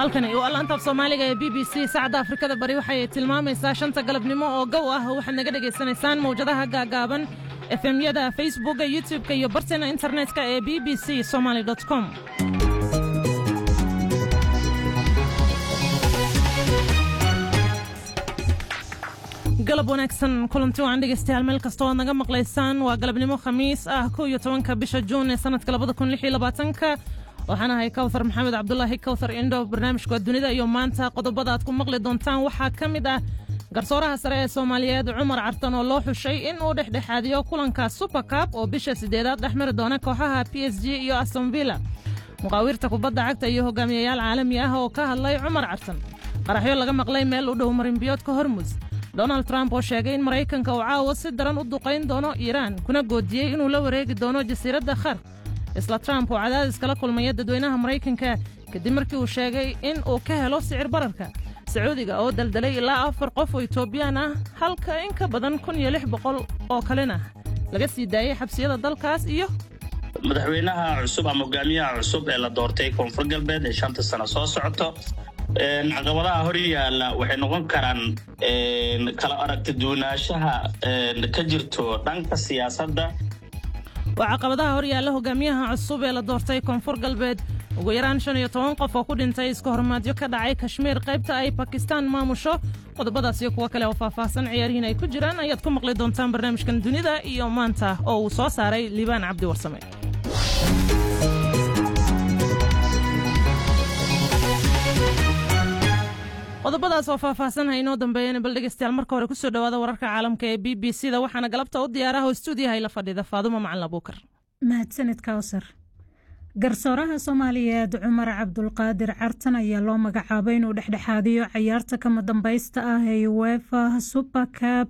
halkani waa laanta af soomaaliga ee b b c saacadda afrikada bari waxay tilmaamaysaa shanta galabnimo oo gow ah waxaad naga dhegaysanaysaan mawjadaha gaagaaban efemyada facebooka youtub-ka iyo barteena internetka ee b b c somaly com galab wanaagsan kulanti waan dhegaystayaal meel kasta oad naga maqlaysaan waa galabnimo khamiis ah kow iyo tobanka bisha juun ee sanadka labada kun lix iyo labaatanka waxaan ahay kawthar maxamed cabdulaahi kawthar indho barnaamijka dunida iyo maanta qodobada aad ku maqli doontaan waxaa ka mid ah garsooraha sare ee soomaaliyeed cumar cartan oo loo xushay in uu dhexdhexaadiyo kulanka supercab oo bisha sideedaad dhex mari doona kooxaha p s g iyo astonvilla muqaawirta kubadda cagta iyo hogaamiyayaal caalami ah oo ka hadlay cumar cartan qaraxyo laga maqlay meel u dhow marinbiyoodka hormuz donald trump oo sheegay in maraykanka uu caawa si daran u duqayn doono iiraan kuna goodiyey inuu la wareegi doono jasiiradda khar isla trump oo cadaadis kala kulmaya dadweynaha maraykanka kadib markii uu sheegay in uu ka helo sicir bararka sacuudiga oo daldalay ilaa afar qof oo etoobiyaan ah halka in ka badan kun iyo lix boqol oo kalena laga sii daayey xabsiyada dalkaas iyo madaxweynaha cusub ama hogaamiyaha cusub ee la doortay koonfur galbeed ee shanta sano soo socoto caqabadaha hor yaalla waxay noqon karaan kala aragti duwanaanshaha ka jirto dhanka siyaasadda waa caqabadaha hor yaalla hogaamiyaha cusub ee la doortay koonfur galbeed ugu yaraan shan iyo toban qof oo ku dhintay iska hormaadyo ka dhacay kashmiir qaybta ay bakistaan maamusho qodobadaas iyo kuwo kale oo faahfaahsan ciyaarihiin ay ku jiraan ayaad ku maqli doontaan barnaamijkan dunida iyo maanta oo uu soo saaray liibaan cabdi warsame qodobadaas oo faahfaahsan ha inoo dambeeyana bal dhegeystayaal marka hore kusoo dhawaada wararka caalamka ee b b c da waxaana galabta u diyaaraha oo stuudiyaha la fadhida faadumo macalin abuukar mahadsanid kawsar garsooraha soomaaliyeed cumar cabdulqaadir cartan ayaa loo magacaabay inuu dhexdhexaadiyo cayaarta kama dambaysta ah ee uefa supercab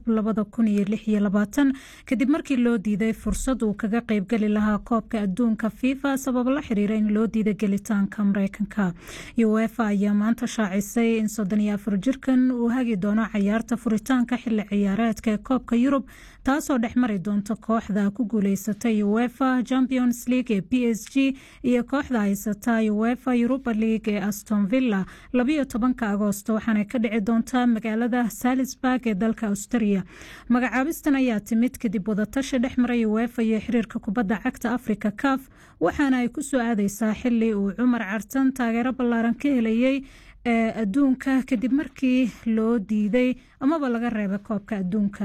kadib markii loo diiday fursad uu kaga qeybgeli lahaa koobka adduunka fifa sabab la xiriira in loo diiday gelitaanka mareykanka uefa ayaa maanta shaacisay in jirkan uu hagi doono cayaarta furitaanka xili ciyaareedka ee koobka yurub taasoo dhex mari doonta kooxda ku guuleysatay uefa champions league ee p s g iyo kooxda haysata uefa europa league ee aston villa labayo tobanka agoosto waxaana ka dhici doontaa magaalada salisburg ee dalka australia magacaabistan ayaa timid kadib wadatashi dhex maray uefa iyo xiriirka kubadda cagta africa caf waxaana ay ku soo aadeysaa xili uu cumar cartan taageero ballaaran ka helayay ee adduunka kadib markii loo diiday amaba laga reebay koobka adduunka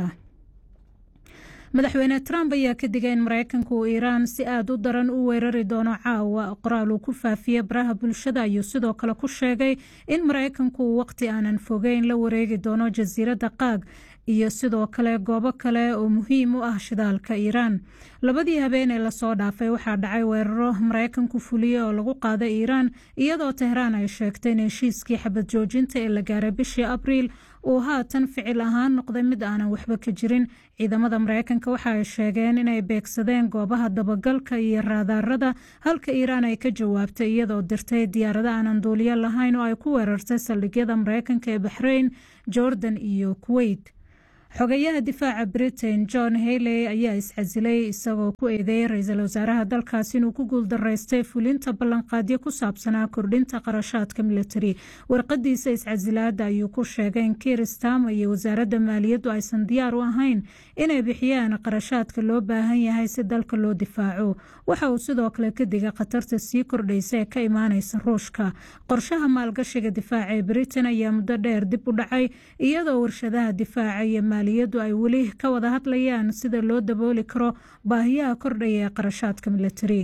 madaxweyne trump ayaa ka digay in mareykanka uu iiraan si aada u daran u weerari doono caawa qoraal uu ku faafiyey baraha bulshada ayuu sidoo kale ku sheegay in mareykanku uu waqti aanan fogeyn la wareegi doono jasiiradda qaag iyo sidoo kale goobo kale oo muhiim u ah shidaalka iiraan labadii habeen ee lasoo dhaafay waxaa dhacay weeraro mareykanku fuliyey oo lagu qaaday iiraan iyadoo tehraan ay sheegtay in heshiiskii xabad joojinta ee la gaaray bishii abriil uu haatan ficil ahaan noqday mid aanan waxba ka jirin ciidamada mareykanka waxa ay sheegeen inay beegsadeen goobaha dabagalka iyo raadaarada halka iiraan ay ka jawaabtay iyadoo dirtay diyaarado aanan duuliyo lahayn oo ay ku weerartay saldhigyada mareykanka ee baxrayn jordan iyo kuweyt xogayaha difaaca britain john hayley ayaa iscasilay isagoo ku eedeeyay ra-iisul wasaaraha dalkaas inuu ku guuldaraystay fulinta ballanqaadyo ku saabsanaa kordhinta qarashaadka militari warqadiisa iscasilaada ayuu ku sheegay in kiristam iyo wasaaradda maaliyaddu aysan diyaar u ahayn inay bixiyaan qarashaadka loo baahan yahay si dalka loo difaaco waxa uu sidoo kale ka digay khatarta sii kordhaysa ee ka imaaneysa ruushka qorshaha maalgashiga difaaca ee britain ayaa muddo dheer dib u dhacay iyadoo warshadaha difaaca iyo maaliyaddu ay weli ka wada hadlayaan sida loo dabooli karo baahiyaha kordhaya ee qarashaadka militari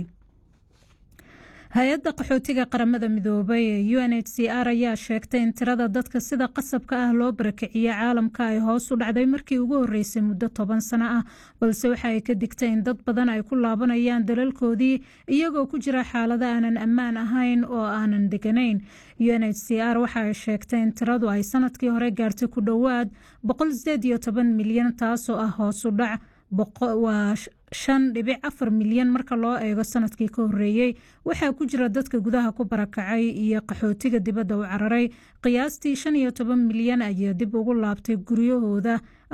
hay-adda qaxootiga qaramada midoobay ee u n h c r ayaa sheegtay in tirada dadka sida qasabka ah loo barakiciyey caalamka ay hoos u dhacday markii ugu horeysay muddo toban sano ah balse waxa ay ka digtay in dad badan ay ku laabanayaan dalalkoodii iyagoo ku jira xaalado aanan ammaan ahayn oo aanan deganayn u n h c r waxa ay sheegtay in tiradu ay sanadkii hore gaartay ku dhowaad milyan taasoo ah hoos u dhac waa shan dhibic afar milyan marka loo eego sanadkii ka horeeyey waxaa ku jira dadka gudaha ku barakacay iyo qaxootiga dibadda u cararay qiyaastii shan iyo toban milyan ayaa dib ugu laabtay guryahooda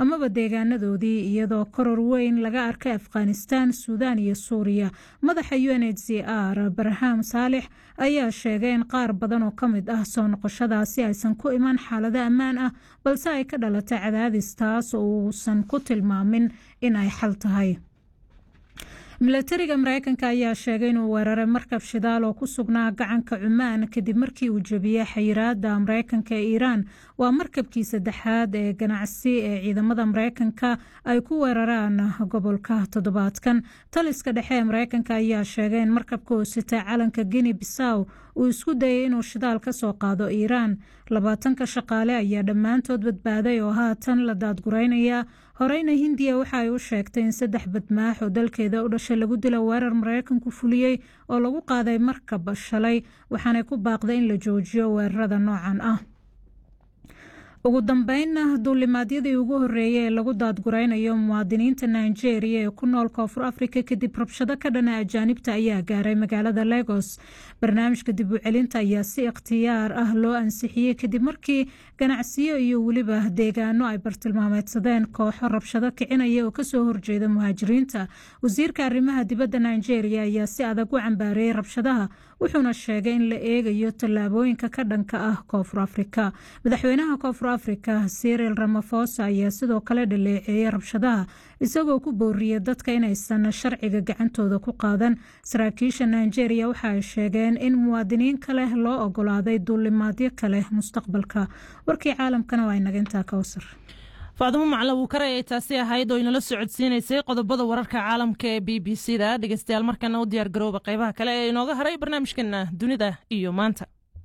amaba deegaanadoodii iyadoo koror weyn laga arkay afghanistan suudaan iyo suuriya madaxa u n h c r barham saalix ayaa sheegay in qaar badan oo ka mid ah soo noqoshadaasi aysan ku iman xaalado ammaan ah balse ay ka dhalatay cadaadis taas oo uusan ku tilmaamin in ay xal tahay milatariga mareykanka ayaa sheegay inuu weeraray markab shidaal oo ku sugnaa gacanka cumaan kadib markii uu jebiyey xayiraada mareykanka ee iiraan waa markabkii saddexaad ee ganacsi ee ciidamada mareykanka ay ku weeraraan gobolka toddobaadkan taliska dhexe ee mareykanka ayaa sheegay in markabka oo sitay calanka guinea bissaw uu isku dayay inuu shidaal ka soo qaado iiraan labaatanka shaqaale ayaa dhammaantood badbaaday oo haatan la daadgureynaya horeyna hindiya waxa ay u sheegtay in saddex badmaax oo dalkeeda u dhashay lagu dila weerar mareykanku fuliyey oo lagu qaaday markab shalay waxaanay ku baaqday in la joojiyo weerarada noocan ah ugu dambeynna duulimaadyadii ugu horeeyay ee lagu daadguraynayo muwaadiniinta nigeria ee ku nool koonfur afrika kadib rabshado ka dhana ajaanibta ayaa gaaray magaalada legos barnaamijka dib u celinta ayaa si ikhtiyaar ah loo ansixiyey kadib markii ganacsiyo iyo weliba deegaano ay bartilmaameedsadeen kooxo rabshado kicinaya oo kasoo horjeeda muhaajiriinta wasiirka arrimaha dibadda nigeria ayaa si adag u cambaareeyey rabshadaha wuxuuna sheegay in la eegayo tallaabooyinka ka dhanka ah koonfur afrika madaxweynaha koonfur afrika siril ramafosa ayaa sidoo kale dhaleeceeyey rabshadaha isagoo ku booriyey dadka inaysan sharciga gacantooda ku qaadan saraakiisha nigeria waxa ay sheegeen in muwaadiniin kale loo ogolaaday duulimaadyo kale mustaqbalka warkii caalamkana waa inaga intaa kawsar faadimo macla wuu kare ay taasi ahayd oo inala socodsiinaysay qodobada wararka caalamka ee b b c da dhegeystayaal markana u diyaar garooba qaybaha kale ee inooga haray barnaamijkeena dunida iyo maanta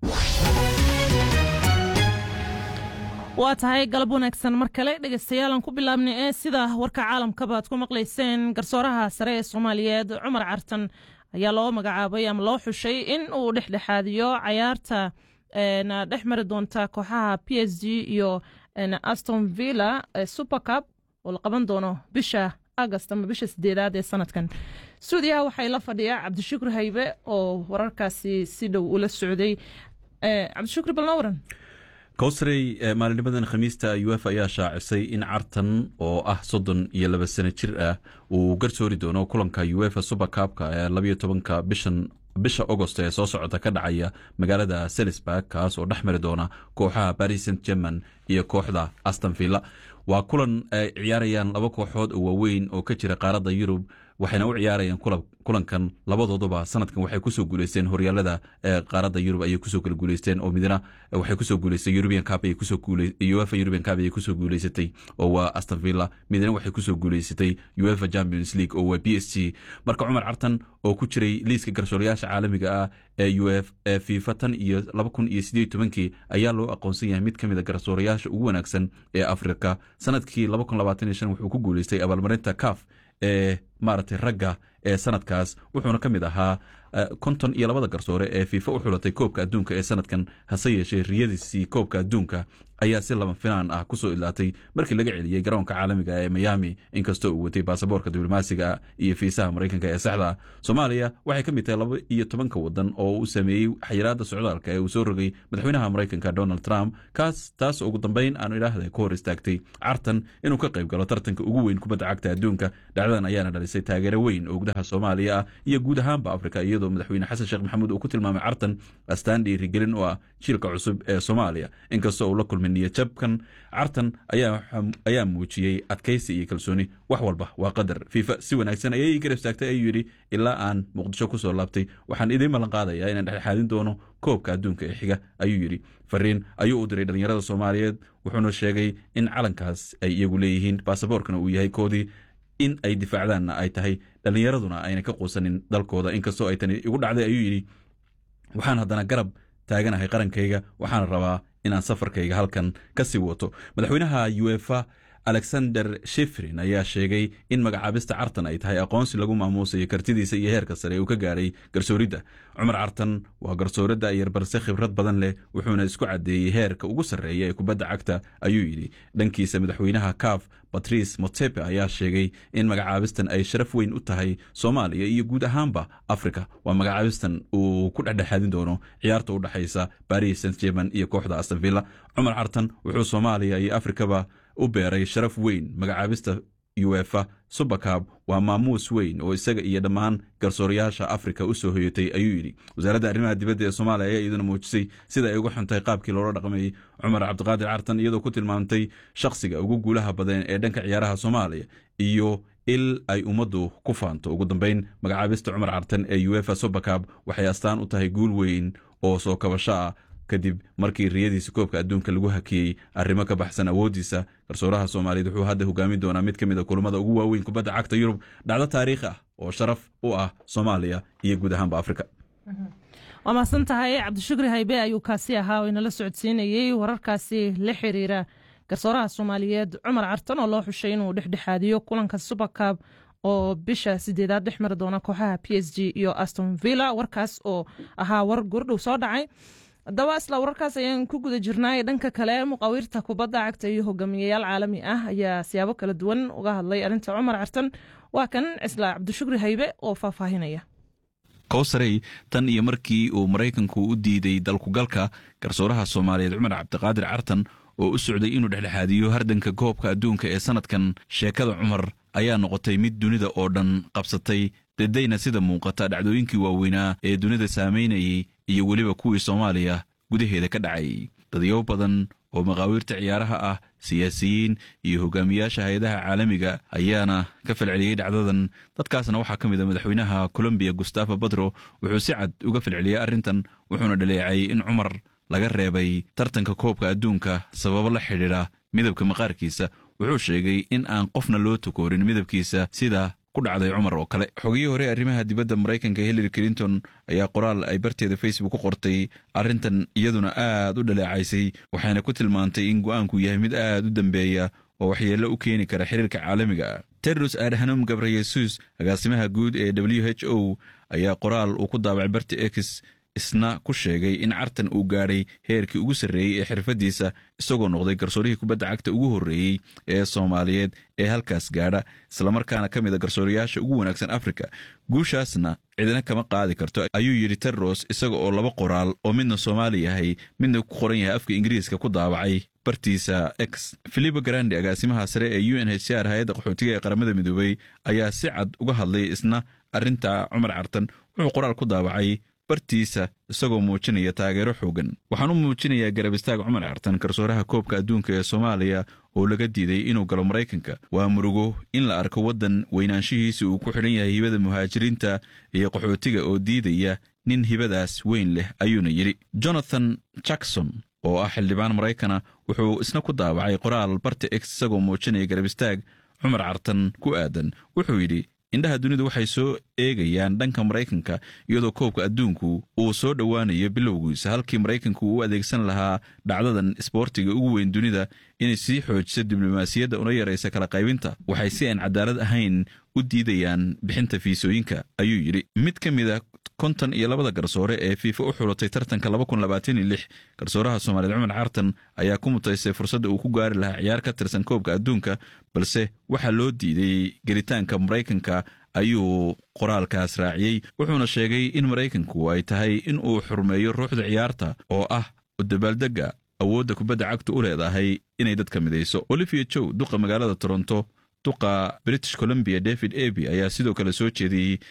waa tahay galab wanaagsan mar kale dhegeystayaal ku bilaabnay ee sida warka caalamkaba ad ku maqlayseen garsooraha sare ee soomaaliyeed cumar cartan ayaa loo magacaabay ama loo xushay in uu dhexdhexaadiyo cayaarta dhex mari doonta kooxaha p s g iyo aston villa supercup oo la qaban doono bisha agast ama bisha sideedaad ee sanadkan stuudiyaha waxay la fadhiyaa cabdishukur haybe oo wararkaasi si dhow ula socday cabdishukur balnoo waran kowsarey maalinimadan khamiista uef ayaa shaacisay in cartan oo ah soddon iyo laba sano jir ah uu garsoori doono kulanka uefa supercupka ee labayo tobanka bishan bisha agost ee soo socota ka dhacaya magaalada selisburg kaas oo dhex mari doona kooxaha paris saint german iyo kooxda aston villa waa kulan ay ciyaarayaan laba kooxood oo waaweyn oo ka jira qaaradda yurub waxayna u ciyaarayaan kulankan labadooduba sanadkan waxay kusoo guuleysteen horyaalada qaaradda yurub ayay kusoo kala guuleysteen oo midna waxay kusoo guuleystay european cup ayay kusoo uefa european cup ayay kusoo guuleysatay oo waa aston villa midna waxay kusoo guuleysatay uefa champions league oo waa b s g marka cumar cartan oo ku jiray liiska garsoorayaasha caalamiga ah ee uf ee fifa tan iyo laba kun iyo sideed tobankii ayaa loo aqoonsan yahay mid ka mid a garsoorayaasha ugu wanaagsan ee afrika sanadkii laba kun labaatan iyo shan wuxuu ku guuleystay abaalmarinta caf ee maaragtay ragga ee sanadkaas wuxuuna ka mid ahaa konton iyo labada garsoore ee fiifa u xulatay koobka adduunka ee sanadkan hase yeeshee riyadiisii koobka adduunka ayaa si lama finaan ah kusoo ilaatay markii laga celiyey garoonka caalamiga ee miami inkastoo uu watay baasaboorka diblomaasiga iyo fiisaha maraykanka ee saxda ah soomaaliya waxay ka mid tahay laba iyo tobanka wadan oo uu sameeyey xayiraada socdaalka ee uu soo rogay madaxweynaha maraykanka donald trump kaas taas ugu dambeyn aanu idhaahda ku hor istaagtay cartan inuu ka qayb galo tartanka ugu weyn kubadda cagta adduunka dhacdadan ayaana dhalisay taageero weyn oo gudaha soomaaliya ah iyo guud ahaanba afrika iyadoo madaxweyne xasan sheekh maxamuud uu ku tilmaamay cartan astaan dhiirigelin oo ah jiilka cusub ee soomaaliya inkastoo uu la kulmay niyajabkan cartan ayaa muujiyey adkaysi iyo kalsooni wax walba waa qadar fiifa si wanaagsan ayay garab istaagtay ayuu yidhi ilaa aan muqdisho kusoo laabtay waxaan idiin ballan qaadayaa inaan dhexdhexaadin doono koobka adduunka ee xiga ayuu yidhi fariin ayuu u diray dhallinyarada soomaaliyeed wuxuuna sheegay in calankaas ay iyagu leeyihiin baasaboorkana uu yahay koodii in ay difaacdaanna ay tahay dhallinyaraduna ayna ka quusanin dalkooda inkastoo ay tani igu dhacday ayuu yidhi waxaan haddana garab taaganahay qarankayga waxaana rabaa inaan safarkayga halkan ka sii wato madaxweynaha uefa alexander shefrin ayaa sheegay in magacaabista cartan ay tahay aqoonsi lagu maamuusayo kartidiisa iyo heerka sare uu ka gaadhay garsooridda cumar cartan waa garsooradda yar balse khibrad badan leh wuxuuna isku caddeeyey heerka ugu sarreeya ee kubadda cagta ayuu yidhi dhankiisa madaxweynaha caf batrice motepe ayaa sheegay in magacaabistan ay sharaf weyn u tahay soomaaliya iyo guud ahaanba africa waa magacaabistan uu ku dhexdhexaadin doono ciyaarta u dhexaysa baris saint german iyo kooxda astonvilla cumar cartan wuxuu soomaaliya iyo afrikaba u beeray sharaf weyn magacaabista uefa subakab waa maamuus weyn oo isaga iyo dhammaan garsoorayaasha afrika u soo hoyatay ayuu yidhi wasaaradda arrimaha dibadda ee soomaaliya ayaa iyaduna muujisay sida ay uga xuntahay qaabkii loola dhaqmayey cumar cabdiqaadir cartan iyadoo ku tilmaamtay shakhsiga ugu guulaha badan ee dhanka ciyaaraha soomaaliya iyo il ay ummaddu ku faanto ugu dambeyn magacaabista cumar cartan ee uefa subakab waxay astaan u tahay guul weyn oo soo kabasho ah kadib markii riyadiisa koobka adduunka lagu hakiyey arrimo ka baxsan awooddiisa garsooraha soomaaliyeed wuxuu hadda hogaamin doonaa mid ka mid a kulamada ugu waaweyn kubadda cagta yurub dhacdo taariikh ah oo sharaf u ah soomaaliya iyo guud ahaanba afrika waa mahadsan tahay cabdishukri haybe ayuu kaasi ahaa oo inala socodsiinayey wararkaasi la xiriira garsooraha soomaaliyeed cumar cartan oo loo xushay inuu dhexdhexaadiyo kulanka subakab oo bisha sideedaad dhex mari doona kooxaha p s g iyo aston villa warkaas oo ahaa war gurdhow soo dhacay haddaba isla wararkaas ayaan ku guda jirnaa dhanka kale muqaawirta kubadda cagta iyo hogaamiyayaal caalami ah ayaa siyaabo kala duwan uga hadlay arrinta cumar cartan waa kan isla cabdishukri haybe oo faahfaahinaya kowsarey tan iyo markii uu maraykanku u diiday dalkugalka garsooraha soomaaliyeed cumar cabdiqaadir cartan oo u socday inuu dhexdhexaadiyo hardanka koobka adduunka ee sannadkan sheekada cumar ayaa noqotay mid dunida oo dhan qabsatay dedayna sida muuqata dhacdooyinkii waaweynaa ee dunida saamaynayay iyo weliba kuwii soomaaliya gudaheeda ka dhacay dadyo badan oo maqaawiirta ciyaaraha ah siyaasiyiin iyo hogaamiyaasha hay-adaha caalamiga ayaana ka falceliyey dhacdadan dadkaasna waxaa ka mid a madaxweynaha colombiya gustafo badro wuxuu si cad uga falceliyey arrintan wuxuuna dhaleecay in cumar laga reebay tartanka koobka adduunka sababo la xidhiidha midabka maqaarkiisa wuxuu sheegay in aan qofna loo tukoorin midabkiisa sida ku dhacday cumar oo kale xogihii hore arrimaha dibadda maraykanka hillary clinton ayaa qoraal ay barteeda facebook ku qortay arrintan iyaduna aad u dhaleecaysay waxayna ku tilmaantay in go'aanku yahay mid aad u dambeeya oo waxyeello u keeni kara xiriirka caalamiga tedros adhanom gabreyesus agaasimaha guud ee w h o ayaa qoraal uu ku daabacay barti x isna ku sheegay in cartan uu gaadhay heerkii ugu sarreeyey ee xirfaddiisa isagoo noqday garsoorihii kubadda cagta ugu horreeyey ee soomaaliyeed ee halkaas gaadha islamarkaana ka mid a garsoorayaasha ugu wanaagsan afrika guushaasna cidina kama qaadi karto ayuu yidhi tedros isaga oo laba qoraal oo midna soomaali yahay midna ku qoran yahay afka ingiriiska ku daabacay bartiisa x filipo grandi agaasimaha sare ee u n h c r hay-adda qaxootiga ee qaramada midoobey ayaa si cad uga hadlay isna arrinta cumar cartan wuxuu qoraal ku daabacay bartiisa isagoo muujinaya taageero xoogan waxaan u muujinayaa garab istaag cumar cartan garsooraha koobka adduunka ee soomaaliya oo laga diiday inuu galo maraykanka waa murugo in la arko waddan weynaanshihiisa uu ku xidhan yahay hibada muhaajiriinta iyo qaxootiga oo diidaya nin hibadaas weyn leh ayuuna yidhi jonathan jackson oo ah xildhibaan maraykana wuxuu isna ku daabacay qoraal barta x isagoo muujinaya garab istaag cumar cartan ku aadan wuxuu yidhi indhaha dunidu waxay soo eegayaan dhanka maraykanka iyadoo koobka adduunku uu soo dhowaanayo bilowgiisa halkii maraykanku uu adeegsan lahaa dhacdadan isboortiga ugu weyn dunida inay sii xoojiso diblomaasiyadda una yaraysa kala qaybinta waxay si aan cadaalad ahayn u diidayaan bixinta fiisooyinka ayuu yidhi mid ka mid a konton iyo labada garsoore ee fiifa u xulatay tartanka garsooraha soomaaliyeed cumar cartan ayaa ku mutaystay fursadda uu ku gaari lahaa ciyaar ka tirsan koobka adduunka balse waxaa loo diiday gelitaanka maraykanka ayuu qoraalkaas raaciyey wuxuuna sheegay in maraykanku ay tahay in uu xurmeeyo ruuxda ciyaarta oo ah dabaaldegga awoodda kubadda cagtu u leedahay inay dadka midayso olivia jow duqa magaalada toronto duqa british columbia david eby ayaa sidoo kale soo jeediyey